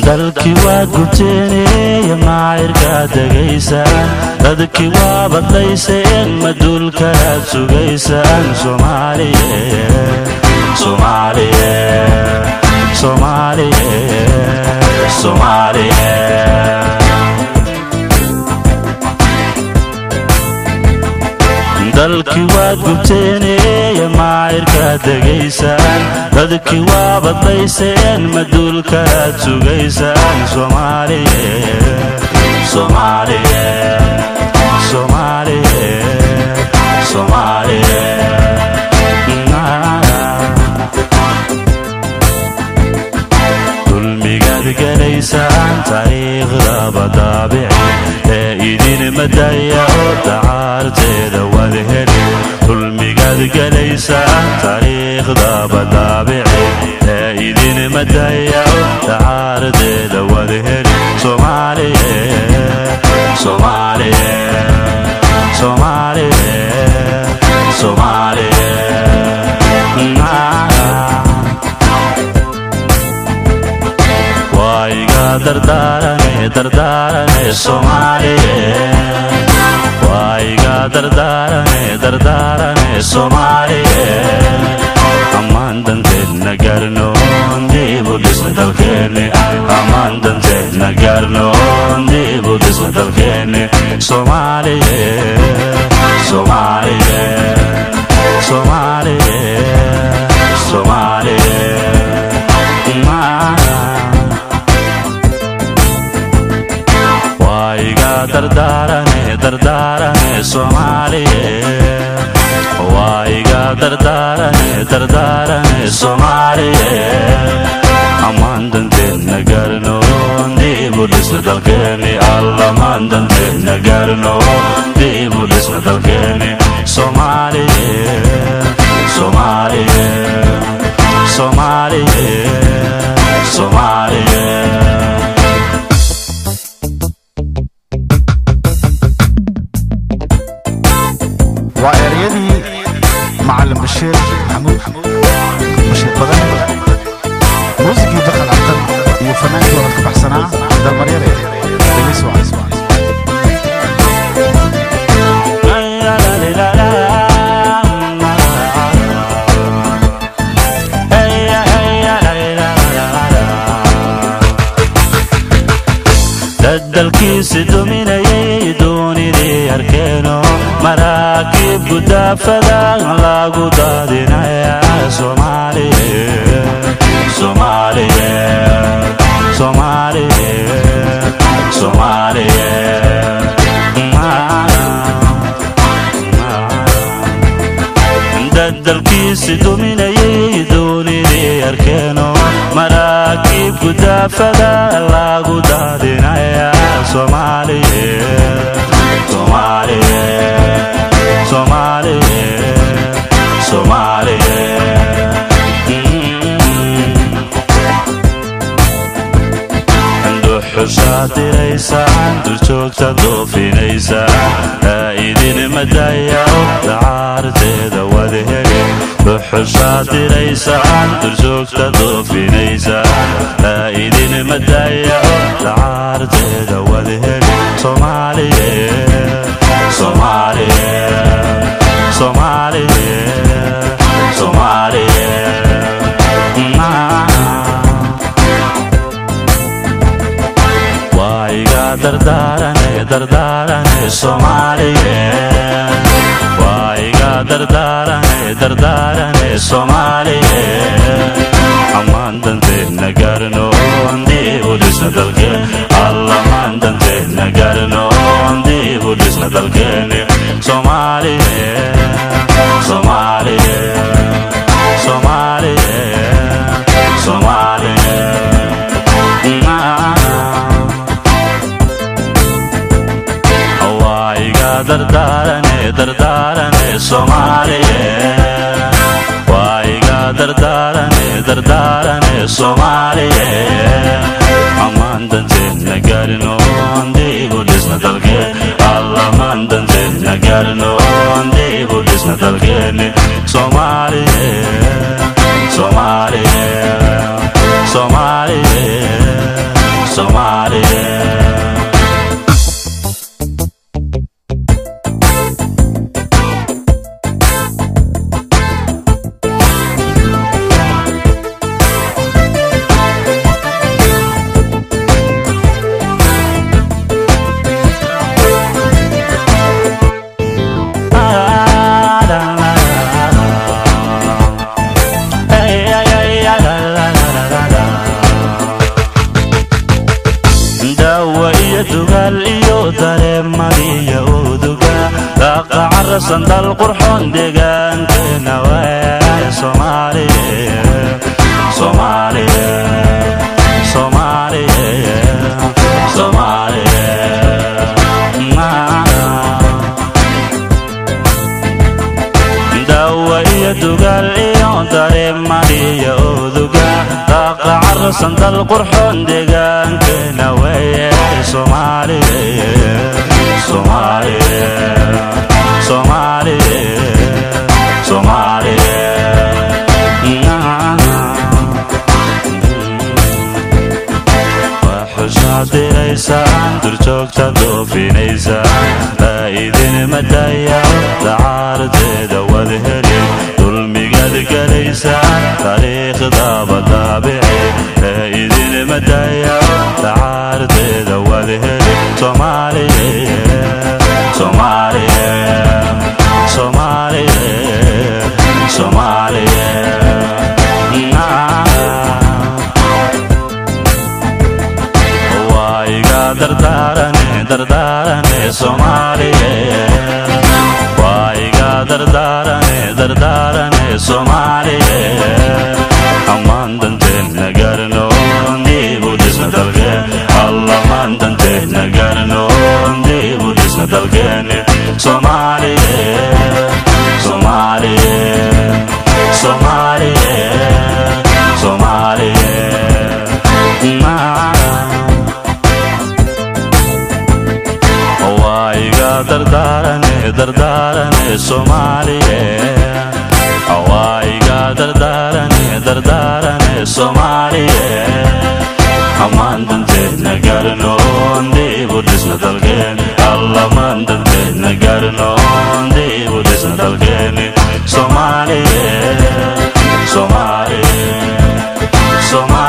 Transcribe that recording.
dalkii waa gubteeneeye maacirkaad degaysaan dadkii waa badlayseen maduulkaaad sugaysaan soomaaliye soomaaliye soomaaliye soomaaliye dalkii waad gubteeneeye maacirkaad degaysaan dadkii waa badlayseen maduulkaaad sugaysaan soomaaliye soomaaliye soomaaliye soomaaliye dulmigaad gelaysaan taariikhda badaabici ee idin madaya oo dacaarteeda wad heli dulmigaad gelaysaan taariikhda badaabici ee idin madaya oo dacaarteeda wad heli soomaaliye soomaaliye soomaaliye soomaaliye waiga dardaarane dardaarane soomaaliye waiga dardaarane dardaarane soomaaliye ammaan danteedna gaarnoon diibu dhisna dalkeenne ammaan danteedna gaarnoon diibu dhisna dalkeenne soomaaliye soomaaliye soomaaliye soomaaliye waiga dardaarane dardaarane soomaaliye waiga dardaarane dardaarane soomaaliye ammaan danteedna gaarnoon diibu dhisna dalkeeni allamaan danteedna gaarnoon diibu dhisna dalkeeni soomaaliye soomaaliye soomaaliye soomaaliye waa ereyadii macalin bashiir maxamuud bashiir badan muusigii bakal cabdan iyo fanaankii wada ka baxsanaa dalmaryare delis waa dadalkiisi duminayay doonidii arkeeno maraakiib gudaafada lagu daadinaya soomaaliye soomaaliye soomaaliye soomaaliye dadalkiisi duminayay doonidii arkeeno maraakiib gudaafada lagu daadinaya soomaaliye soomaaliye soomaaliye soomaaliye duxusaad diraysaan durjoogta doofinaysaa aa idin madaya dacaarteeda wad heli duxusaad diraysaan durjoogta doofinaysaa aa idin madaya dacaarteeda wad heli soomaaliye soomaaliye soomaaliye soomaaliye waiga dardaarane dardaarane soomaaliye waiga dardaarane dardaarane soomaaliye ammaan danteedna gaarnoon diibu dhisna dalkeen allamaan danteedna gaarnoon diibu dhisna dalkeeni soomaaliye soomaaliye soomaaliye soomaaliye waiga dardaarane dardaarane soomaaliye waiga dardaarane dardaarane soomaaliye ammaan danteedna gaarinoon diibu dhisna dalkeen allamaan danteedna gaarinoon diibu dhisna dalkeeni soomaaliye soomaaliye soomaaliye cararsan dal qurxoon deegaankeena waay soomaaliye soomaaliye soomaaliye soomaaliye dawa iyo dugaal iyo dareemadiyo oduga daaqa cararsan dal qurxoon deegaankeena weeye soomaaliye soomaaliye soomaaliye soomaaliye waxushaad diraysaan durjoogta doofinaysaan daa idin madaya dacaarteeda wad helin dulmigaad gelaysaan taariikhdaba daabici daa idin madaya dacaarteeda wad helin soomaaliye soomaaliye soomaaliye soomaaliye waa iga dardaarane dardaarane soomaaliye waa iga dardaarane dardaarane soomaaliye ammaan danteedna gaarno diibu dhisna dalkeen allamaan danteedna gaarno diibu dhisna dalkeeni soomaaliye soomaaliye soomaaliye soomaaliye waa iga dardaarane dardaarane soomaaliye waa iga dardaarane dardaarane soomaaliye ammaan danteedna gaarno diibu dhisna dalkeen allamaan danteedna gaarno diibu dhisna dalkeeni soomaaliye soomaaliye soomaaliye